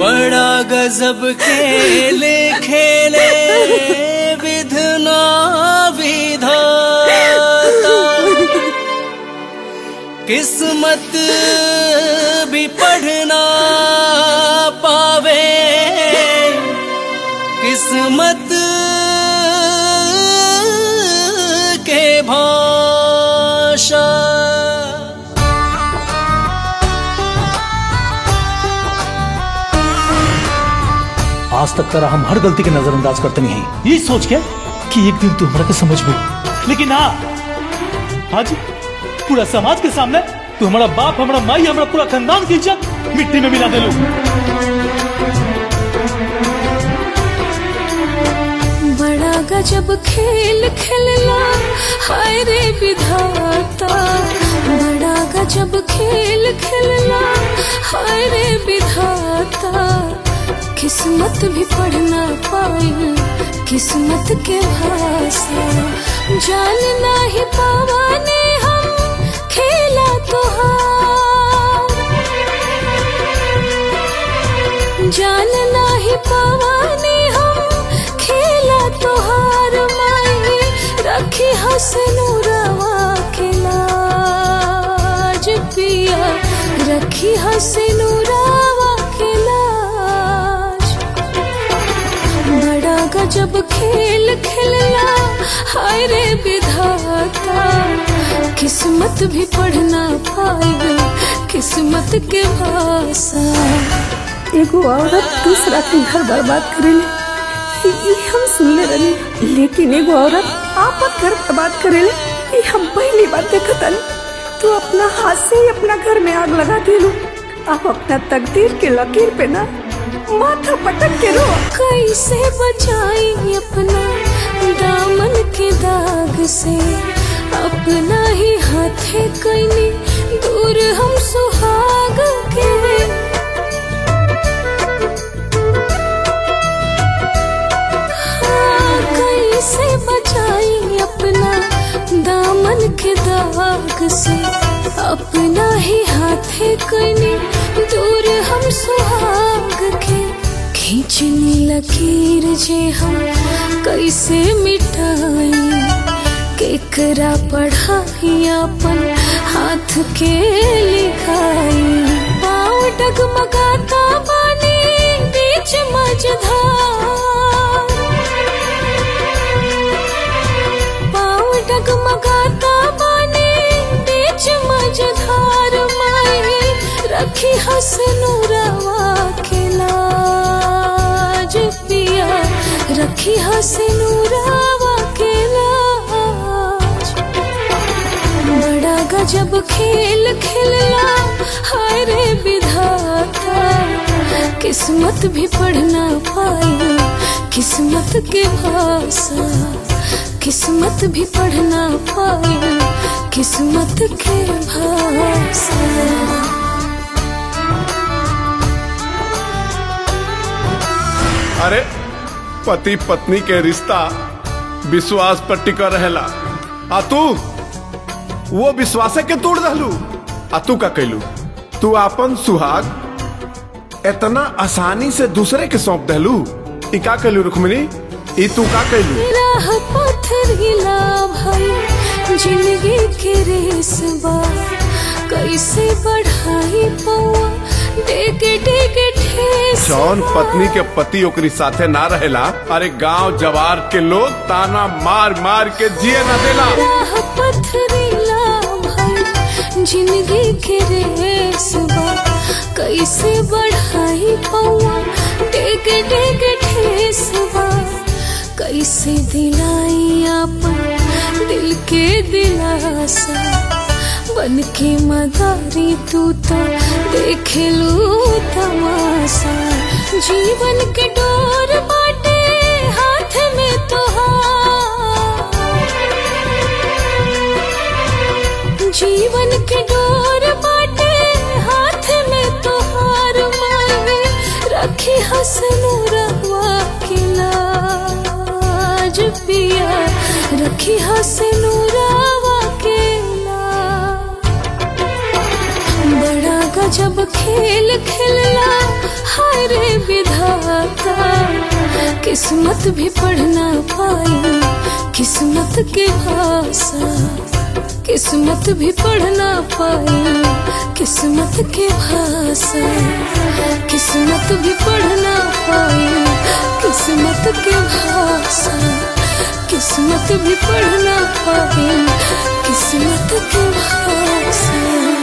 बड़ा गजब खेले खेले विधना विधाता किस्मत भी पढ़ना पावे किस्मत के भाषा आज तक तरह हम हर गलती के नजरअंदाज करते नहीं हैं ये सोच के कि एक दिन तू हमरा के समझ में लेकिन ना आज पूरा समाज के सामने तू हमारा बाप हमारा माई हमारा पूरा खानदान की इज्जत मिट्टी में मिला दे लो बड़ा गजब खेल खेलला हाय रे विधाता बड़ा गजब खेल खेलला हाय रे विधाता किस्मत भी पढ़ना पाए किस्मत के भाषा जानना ही पावाने हम खेला तोहार जानना ही पावाने हम खेला तोहार माई रखी हसनूरवा के लाज पिया रखी हसनूरवा के लाज बड़ा गजब खेल खेलला हाय रे विधाता किस्मत भी पढ़ना पाए किस्मत के भाषा एगो औरत दूसरा के घर बर्बाद करेले ये हम सुनले रही लेकिन एगो औरत आपन घर बर्बाद करेले ये हम पहली बार देखतन तू अपना हाथ से ही अपना घर में आग लगा दिलू अब अपना तकदीर के लकीर पे ना माथा पटक के रो कैसे बचाई अपना दामन के दाग से अपना ही हाथे कैनी दूर हम सुहाग के हाँ, कैसे बचाई अपना दामन के दाग से अपना ही हाथे कैनी दूर हम सुहाग के खींचनी लकीर जे हम कैसे मिटाई केकरा पढ़ाई अपन हाथ के लिखाई पाँव डगमगाता बानी बीच मझधार पाँव डगमगाता बानी बीच मझधार माई रखी हसनूरवा के लाज पिया रखी हसनूरवा के लाज बड़ा गजब खेल खेलला हाय रे विधाता किस्मत भी पढ़ना पाए किस्मत के भाषा किस्मत भी पढ़ना पाए किस्मत के भाषा अरे पति पत्नी के रिश्ता विश्वास पर टिका रहेला आ तू वो विश्वास के तोड़ दहलू आ तू का कैलू तू अपन सुहाग इतना आसानी से दूसरे के सौंप दहलू ई का कैलू रुक्मिनी ई तू का कैलू राह पथरीला भाई जिंदगी के रेस बा कैसे बढ़ाई पौआ डेगे डेगे ठेस जौन पत्नी के पति ओकरी साथे ना रहेला अरे गांव जवार के लोग ताना मार मार के जिए ना देला राह पथरीला भाई जिंदगी के रेस बा कैसे बढ़ाई पौआ डेगे डेगे ठेस बा कैसे दिलाई अपन दिल के दिलासा बन के मदारी तू तो देख लू तमाशा जीवन के डोर बाटे हाथ में तो जीवन के डोर बाटे हाथ में तो हार मारे रखी हसनूरवा की लाज पिया रखी हसनूरवा के लाज बड़ा गजब खेल खेलला हाय रे किस्मत भी पढ़ ना पाई किस्मत के भाषा किस्मत भी पढ़ ना पाई किस्मत के भाषा किस्मत भी पढ़ ना पाई किस्मत के भाषा किस्मत भी पढ़ ना पाई किस्मत के भाषा